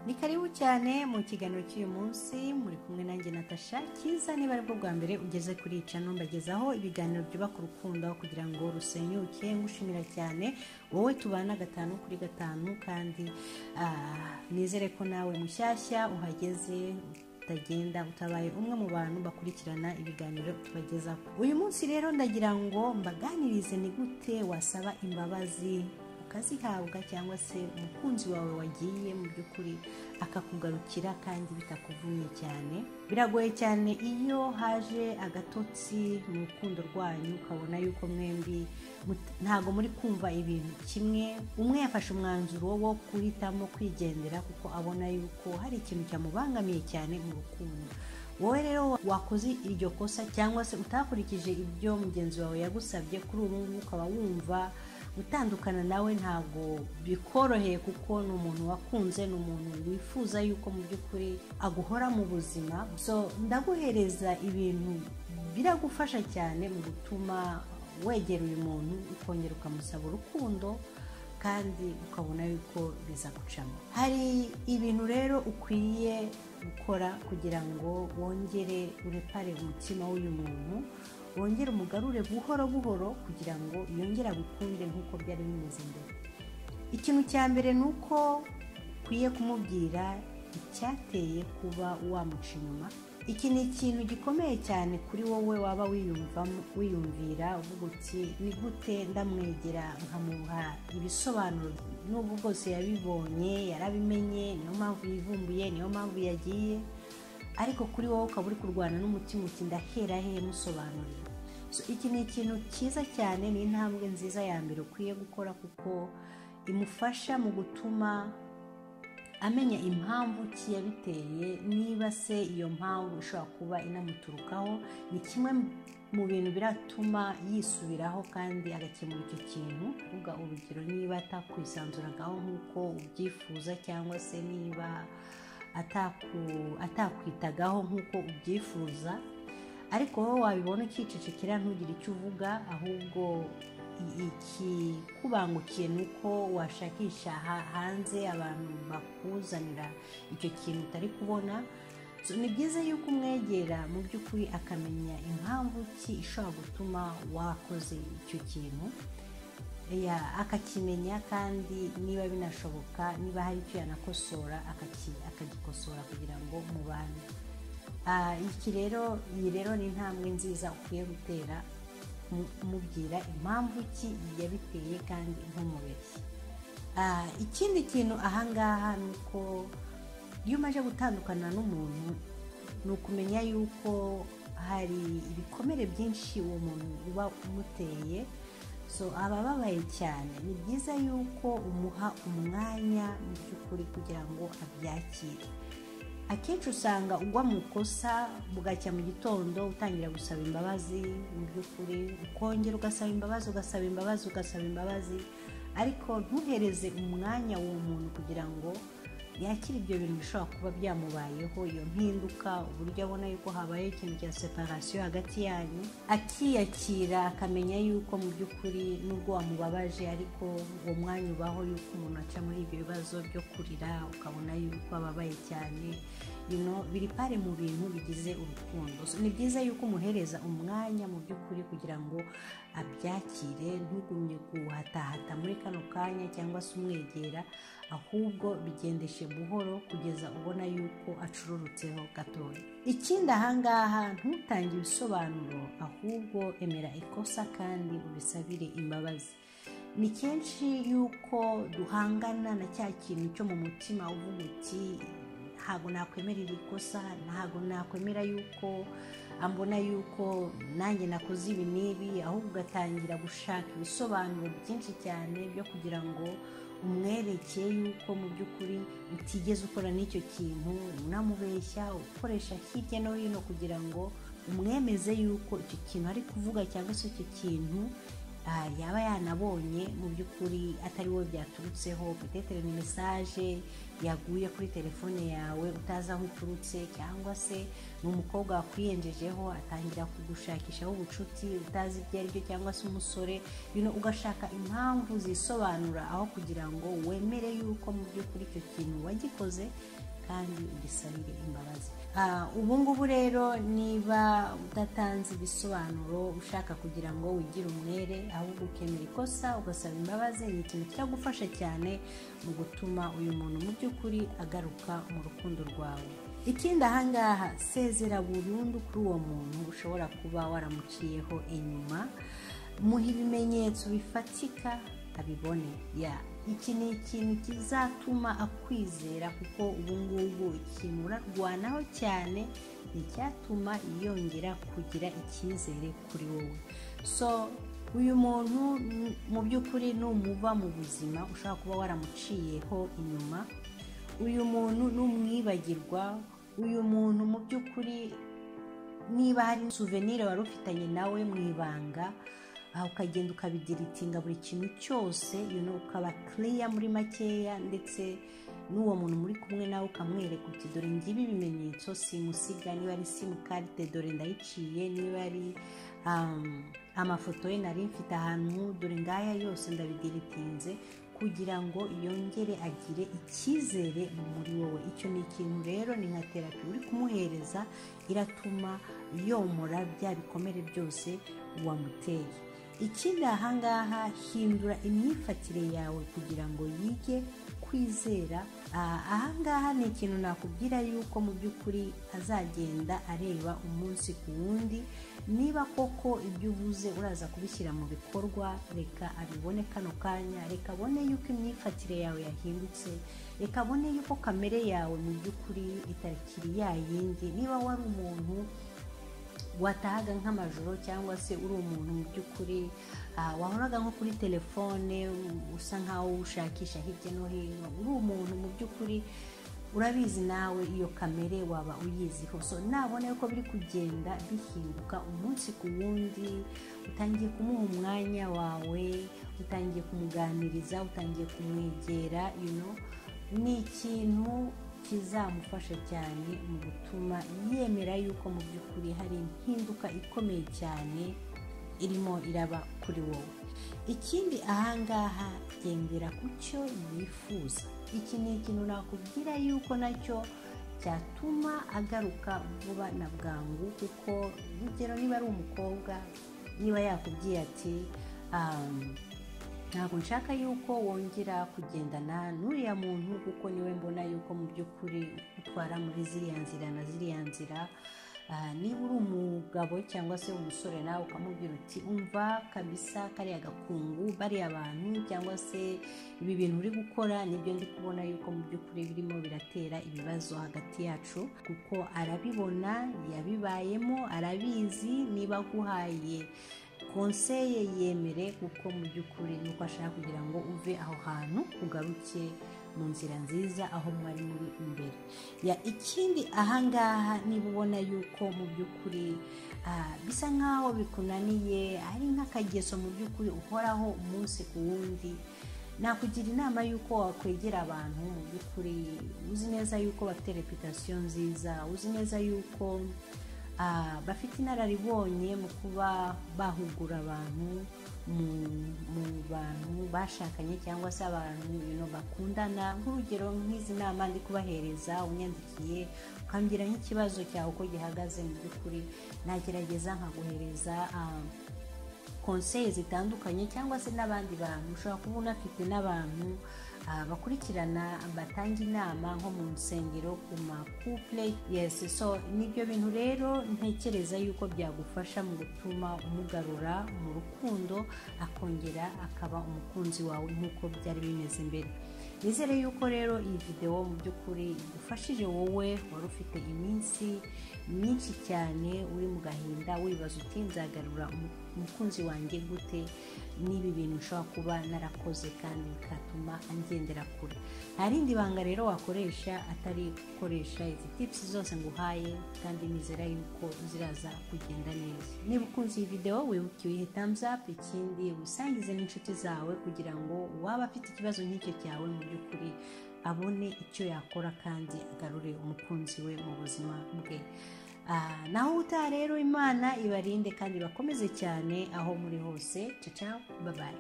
ni karibu cyane mu kiganiro cy'uyu munsi muri kumwe nanjye natasha cyiza niba ari bwo bwa mbere ugeze kuri ica numbagezaho ibiganiro byubaka urukundo kugira ngo rusenyuke ngushimira cyane wowe tubana gatanu kuri gatanu kandi ah, nizere ko nawe mushyashya uhageze utagenda utabaye umwe mu bantu bakurikirana ibiganiro tubagezaho uyu munsi rero ndagira ngo mbaganirize ni gute wasaba imbabazi ukazihabwa cyangwa se umukunzi wawe wagiye mu by'ukuri akakugarukira kandi bitakuvunnye cyane biragoye cyane iyo haje agatotsi mu rukundo rwanyu ukabona yuko mwembi mut- ntabwo muri kumva ibintu kimwe umwe yafashe umwanzuro wo guhitamo kwigendera kuko abona yuko hari ikintu cyamubangamiye cyane mu rukundo wowe rero wakoze iryo kosa cyangwa se utakurikije ibyo mugenzi wawe yagusabye kuri ubu ngubu ukaba wumva gutandukana nawe ntabwo bikoroheye kuko ni umuntu wakunze ni umuntu wifuza yuko mu by'ukuri aguhora mu buzima so ndaguhereza ibintu biragufasha cyane mu gutuma wegera uyu muntu ukongera ukamusaba urukundo kandi ukabona yuko bizagucamo hari ibintu rero ukwiye gukora kugira ngo wongere urepare umutima w'uyu muntu wongere umugarure buhoro buhoro kugira ngo yongere agukunde nk'uko byari bimeze mbere ikintu cya mbere ni uko ukwiye kumubwira icyateye kuba wamuca inyuma iki ni ikintu gikomeye cyane kuri wowe waba wiyumvamo wiyumvira uvuga uti ni gute ndamwegera nkamuha ibisobanuro n'ubwo bwose yabibonye yarabimenye niyo mpamvu yivumbuye niyo mpamvu yagiye ariko kuri wowe ukaba uri kurwana n'umutima uti ndahera hehe musobanurira So, iki ni ikintu cyiza cyane ni intambwe nziza ya mbere ukwiye gukora kuko imufasha mu gutuma amenya impamvu ki yabiteye niba se iyo mpamvu ishobora kuba inamuturukaho ni kimwe mu bintu biratuma yisubiraho kandi agakemura icyo kintu uvuga urugero niba atakwisanzuragaho nk'uko ubyifuza cyangwa se niba ataku- atakwitagaho nk'uko ubyifuza ariko wowe wabibona ukicecekera ntugire icyo uvuga ahubwo i- ikikubangukiye ni uko washakisha ha- hanze abantu bakuzanira icyo kintu utari kubona So, ni byiza yuko umwegera mu by'ukuri akamenya impamvu ki ishobora gutuma wakoze icyo kintu Ya, akakimenya kandi niba binashoboka niba hari icyo yanakosora akaki- akagikosora kugira ngo mubane Ah, iki rero iyi rero ni intambwe nziza ukwiye gutera mu- umubwira impamvu ki yabiteye kandi ntumubeshye Ah, ikindi kintu ahangaha ni uko iyo umaze gutandukana n'umuntu ni ukumenya yuko hari ibikomere byinshi uwo muntu uba umuteye so abababaye cyane ni byiza yuko umuha umwanya mu by'ukuri kugira ngo abyakire akenshi usanga ugwa mu ikosa bugacya mu gitondo utangira gusaba imbabazi mu by'ukuri ukongera ugasaba imbabazi ugasaba imbabazi ugasaba imbabazi ariko ntuhereze umwanya uwo muntu kugira ngo yakire ibyo bintu bishobora kuba byamubayeho iyo mpinduka uburyo abona yuko habaye ikintu cya separasiyo hagati yanyu akiyakira akamenya yuko mu by'ukuri n'ubwo wamubabaje ariko uwo mwanya ubaho yuko umuntu aca muri ibyo bibazo byo kurira ukabona yuko ababaye cyane you know, biri pare mu bintu bigize urukundo So, ni byiza yuko umuhereza umwanya mu by'ukuri kugira ngo abyakire ntugumye guhatahata muri kano kanya cyangwa se umwegera ahubwo bigendeshe buhoro kugeza ubona yuko acururutseho gatoya ikindi ahangaha ntutange ibisobanuro ahubwo emera ikosa kandi ubisabire imbabazi ni kenshi yuko duhangana na cya kintu cyo mu mutima uvuga uti ntabwo nakwemera iri kosa ntabwo nakwemera yuko ambona yuko nanjye nakoze ibi n'ibi ahubwo ugatangira gushaka ibisobanuro byinshi cyane byo kugira ngo umwerekeye yuko mu by'ukuri utigeze ukora n'icyo kintu unamubeshya ukoresha hirya no hino kugira ngo umwemeze yuko icyo kintu ari kuvuga cyangwa se icyo kintu ah, yaba yanabonye mu by'ukuri atari wowe byaturutseho petetere ni mesaje yaguye kuri telefone yawe utazi aho iturutse cyangwa se ni umukobwa wakwiyenjejeho atangira kugushakishaho ubucuti utazi ibyo ari byo cyangwa se umusore you know, ugashaka impamvu zisobanura aho kugira ngo wemere yuko mu by'ukuri icyo kintu wagikoze kandi ugisabire imbabazi ubu ngubu rero niba udatanze ibisobanuro ushaka kugira ngo wigire umwere ahubwo ukemera ikosa ugasaba imbabazi ni ikintu kiragufasha cyane mu gutuma uyu muntu mu by'ukuri agaruka mu rukundo rwawe ikindi ahangaha sezera burundu kuri uwo muntu ushobora kuba waramuciyeho inyuma muha ibimenyetso bifatika abibone ya iki ni ikintu kizatuma akwizera kuko ubu ngubu ikintu urarwanaho cyane ni icyatuma yongera kugira icyizere kuri wowe so uyu muntu mu by'ukuri numuva mu buzima ushobora kuba waramuciyeho inyuma uyu muntu n'umwibagirwa uyu muntu mu by'ukuri niba hari suvenire wari ufitanye nawe mu ibanga aha ukagenda ukabigira itinga buri kintu cyose ukaba kiriya muri makeya ndetse n'uwo muntu muri kumwe nawe ukamwereka uti dore ngibi ibimenyetso simusiga niba ari simukarite dore ndayiciye niba ari amafoto ye nari mfite ahantu dore ngaya yose ndabidiritinze kugira ngo yongere agire icyizere muri wowe icyo ni ikintu rero ni nka terapi uri kumuhereza iratuma yomora bya bikomere byose wamuteye ikindi ahangaha hindura imyifatire yawe kugira ngo yige kwizera ahangaha ni ikintu nakubwira yuko mu by'ukuri azagenda areba umunsi ku wundi niba koko ibyo uvuze uraza kubishyira mu bikorwa reka abibone kano kanya reka abone yuko imyifatire yawe yahindutse reka abone yuko kamere yawe mu by'ukuri itakiri yayindi niba wari umuntu watahaga nk'amajoro cyangwa se uri umuntu mu by'ukuri wahoraga nko kuri telefone usa nk'aho ushakisha hirya no hino uri umuntu mu by'ukuri urabizi nawe iyo kamere waba uyiziho so nabona yuko biri kugenda bihinduka umunsi ku wundi utangiye kumuha umwanya wawe utangiye kumuganiriza utangiye kumwegera ni ikintu kizamufasha cyane mu gutuma yemera yuko mu by'ukuri hari impinduka ikomeye cyane irimo iraba kuri wowe ikindi ahangaha gendera ku cyo yifuza iki ni ikintu nakubwira yuko nacyo cyatuma agaruka vuba na bwangu kuko urugero niba ari umukobwa niba yakubwiye ati ntabwo nshaka yuko wongera kugendana n'uriya muntu kuko niwe mbona yuko mu by'ukuri utwara muri ziriya nzira na ziriya nzira niba uri umugabo cyangwa se umusore nawe ukamubwira uti umva kabisa kariya gakungu bariya abantu cyangwa se ibi bintu uri gukora nibyo ndi kubona yuko mu by'ukuri birimo biratera ibibazo hagati yacu kuko arabibona yabibayemo arabizi niba aguhaye konseye yemere kuko mu by'ukuri nuko ashaka kugira ngo uve aho hantu ugaruke mu nzira nziza aho mwari muri imbere ya ikindi ahangaha niba ubona yuko mu by'ukuri bisa nk'aho bikunaniye ari nk'akageso mu by'ukuri uhoraho umunsi ku wundi nakugira inama y'uko wakwegera abantu mu by'ukuri uzi neza yuko bafite reputasiyo nziza uzi neza yuko bafite inararibonye mu kuba bahugura abantu mu bantu bashakanye cyangwa se abantu ibintu bakundana nk'urugero nk'izi nama ndi kubahereza unyandikiye ukambwira nk'ikibazo cyawe uko gihagaze mu by'ukuri nagerageza nkaguhereza konseye zitandukanye cyangwa se n'abandi bantu ushobora kuba unafite n'abantu bakurikirana batanga inama nko mu nsengero ku makupure yesi so nibyo bintu rero ntekereza yuko byagufasha mu gutuma umugarura mu rukundo akongera akaba umukunzi wawe nk'uko byari bimeze mbere nizere yuko rero iyi videwo mu by'ukuri igufashije wowe wari ufite iminsi myinshi cyane uri mu gahinda wibaza uti nzagarura umukunzi umukunzi wanjye gute n'ibi bintu ushobora kuba narakoze kandi bigatuma angendera kure nta rindi banga rero wakoresha atari gukoresha izi tipusi zose nguhaye kandi nizera yuko ziraza kugenda neza niba ukunze iyi videwo wibuke uyihe tamuzi apu ikindi wisangize n'inshuti zawe kugira ngo waba afite ikibazo nk'icyo cyawe mu by'ukuri abone icyo yakora kandi agarure umukunzi we mu buzima bwe naho utaha rero imana ibarinde kandi bakomeze cyane aho muri hose ciao babaye